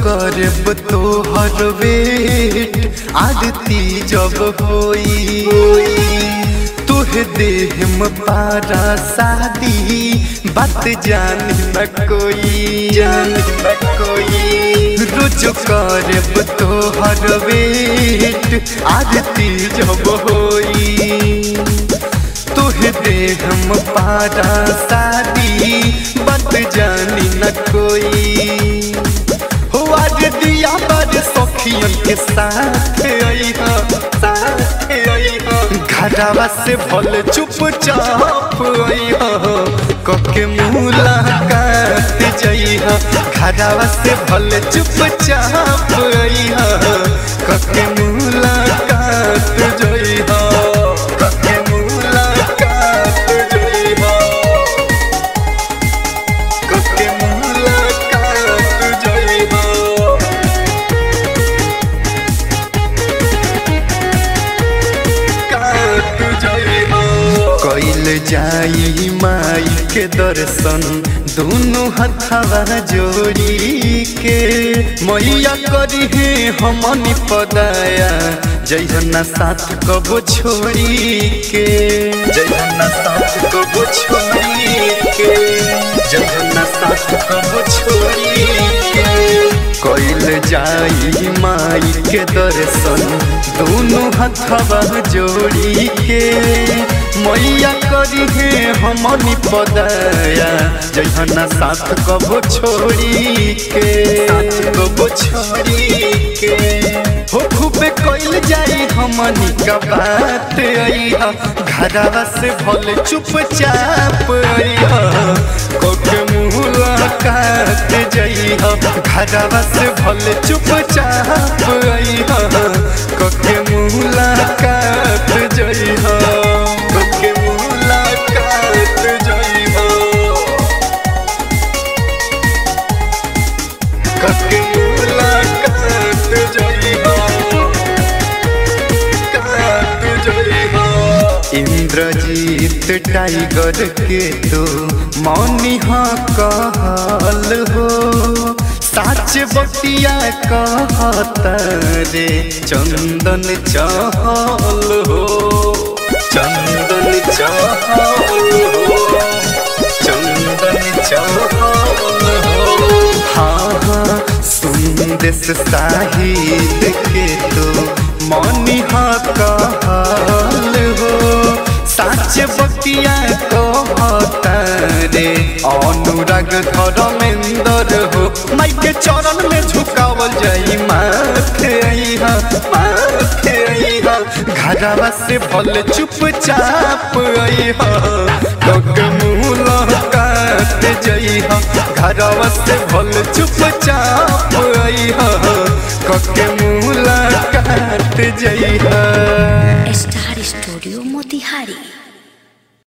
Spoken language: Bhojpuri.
करब तोहर वेट आरती जब होई तुहे देहम पारा शादी बात जान न कोई जान न कोई रोज करब तोहर वेट आरती जब होई तुहे देहम पारा शादी बात जानी न कोई हो आज दिया बार सखियन के साथ अइहा साथ अइहा घरवा से भल चुपचाप अइहा कके मुलाकात जइहा घरवा से भल चुपचाप अइहा कके मुलाकात जइहा कके मुलाकात जइहा कके मुलाकात जइहा कैल जाई माई के दर्शन दोनों हथवा जोड़ी के मैया करी है हमनी पदाया जैहना साथ कबो छोड़ी के जैहना साथ कबो छोड़ी के जैहना साथ कबो छोड़ी के कैल जाई माई के दर्शन दोनों हथवा जोड़ी के मैया करी है हमनी पदाया जहना साथ कबो छोड़ी के साथ कबो छोड़ी के हो खूबे कैल जाई हमनी का बात अइहा घरवा से भले चुपचाप अइहा कोके मुलाकात जइहा घरवा से भले चुपचाप अइहा कोके मुलाकात जइहा कोके मुलाकात जइहा कोके मुलाकात जइहा कात जइहा इंद्रजीत टाइगर के तो मौनी हाँ कहल हो साच बतिया कहत रे चंदन चहल हो चंदन चहल हो चंदन चहल हो हाँ हाँ सुंदेश साहिद के तो मौनी हाँ कहल हो साच बतिया कहत रे अनुराग धर्मेंद्र हो माई के चरण में झुकावल जाई माथे अइहा माथे अइहा घरवा से भले चुपचाप अइहा लोग मुलाकात जइहा घरवा से भले चुपचाप अइहा कके मुलाकात जइहा स्टार स्टूडियो मोतिहारी